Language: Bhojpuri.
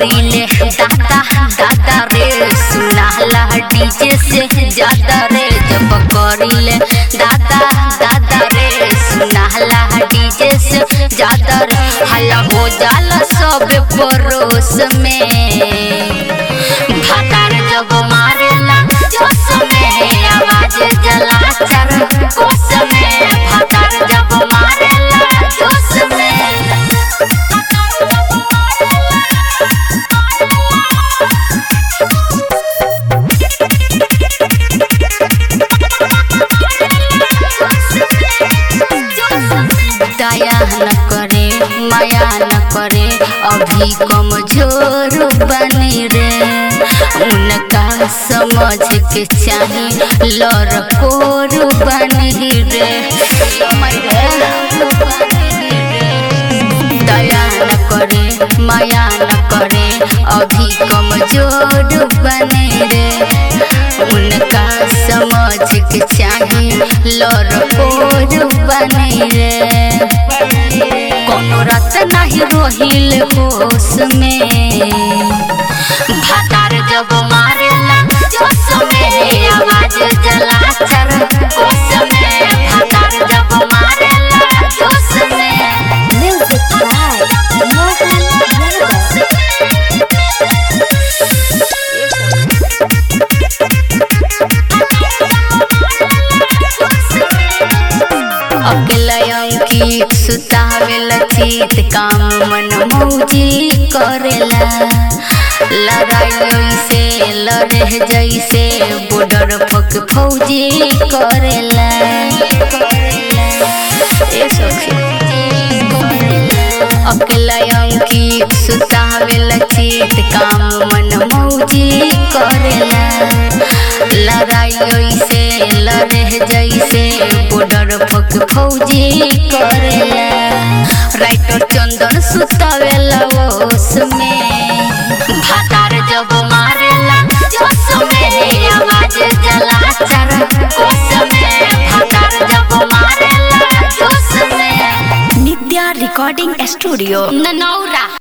करिले दादा दादा रे सुनाला डीजे से ज्यादा रे जब करिले दादा दादा रे सुनाला डीजे से ज्यादा रे हल्ला हो जाला सब परोस में भातार जब मारेला जोश में आवाज जला चर कोस में भातार जब मारेला जोश में दया न करे माया न करे अभी कमजोर बनी रे उनका समझ के चाहे लड़कोर बनी रे दया न करे माया न करे अभी कमजोर बने रे उनका समझ के चाहे लड़कोर बने रे कोनो रात नहीं रोहिल होश में भातार जब मारेला जोश में आवाज जला चर कोस में भातार जब मारेला जोश में Music by Mohan Yadav. अकेला अंकित सुतावेल चित काम मन मौजी करेला लड़ाई से लड़े जैसे बॉर्डर पक फौजी करेला ए सखी अकेला अंकित सुतावेल चित काम मन मौजी करेला लड़ाई से लड़े जैसे बॉर्डर पक फौजी करेला राइटर चंदन सुतावेला ओस में भातार जब मारेला जोश में आवाज जला चर कोस में भातार जब मारेला जोश में Nitya Recording Studio. ननौरा